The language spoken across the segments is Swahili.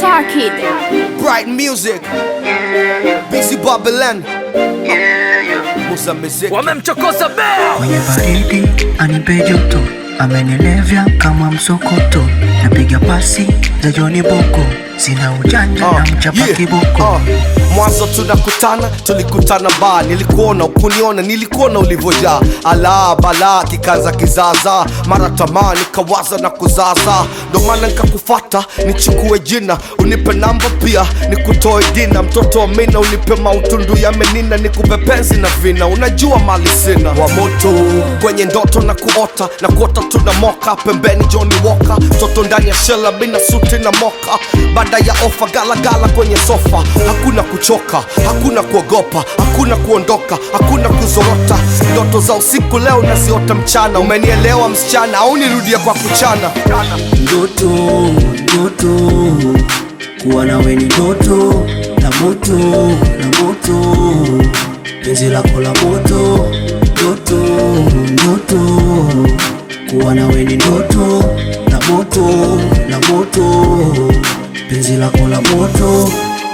Star Kid. Bright music. Busy Babylon. Musa music. wamemchokoza bea kwenye baridi anipe joto, amenilevya kama msokoto, napiga pasi za Joni Boko, sina ujanja na mchapa yeah, kiboko uh. Mwanzo tunakutana, tulikutana ba, nilikuona ukuniona, nilikuona ulivyojaa ala bala kikaza kizaza, mara tamaa nikawaza na kuzaza, ndo maana nikakufata nichukue jina, unipe namba pia nikutoe dina, mtoto wa mina unipe mautundu ya menina, nikupe penzi na vina, unajua mali sina wa moto kwenye ndoto na kuota na kuota tuna moka pembeni Johnny Walker, mtoto ndani ya shela bina suti na moka, baada ya ofa galagala kwenye sofa, hakuna kuchoka, hakuna kuogopa, hakuna kuondoka, hakuna kuzorota, ndoto za usiku leo naziota mchana, umenielewa msichana au nirudie kwa kuchana? ndoto ndoto kuwa nawe ni ndoto la moto la moto penzi lako la moto ndoto ndoto kuwa nawe ni ndoto la moto la moto penzi lako la moto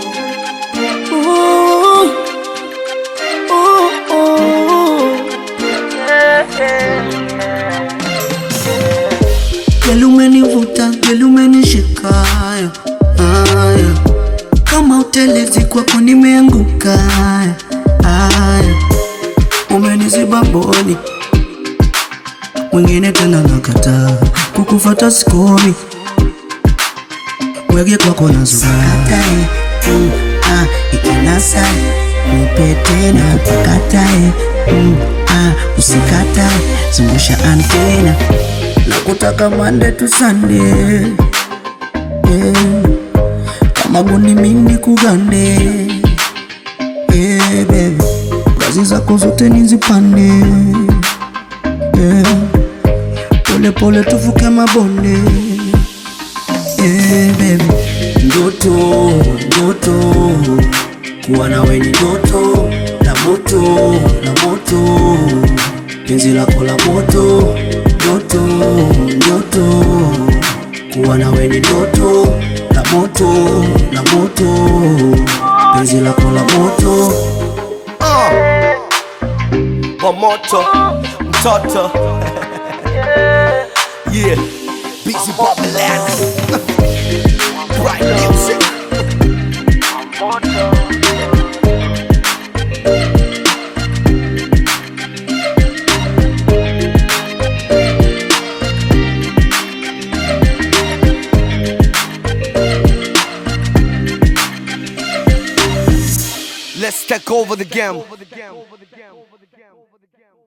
Geli umenivuta, geli umenishika haya, haya. Kama utelezi kwako nimeanguka haya, haya. Umeniziba mboni mwingine tena nakataa kukufata sikomi wege kwako nazukatae mm, ah, ikinasa nipe tena pakatae mm, ah, usikatae zungusha antena na kutaka mande tu sande yeah. kama guni mini kugande yeah, baby kazi zako zote nizipande yeah. pole pole tuvuke mabonde yeah, baby ndoto ndoto kuwa nawe ni ndoto la moto la moto penzi lako la moto ndoto ndoto kuwa nawe ni ndoto la moto la moto penzi lako la moto Uh. Wa moto mtoto yeah busy Babylon Bright music Let's take over the game.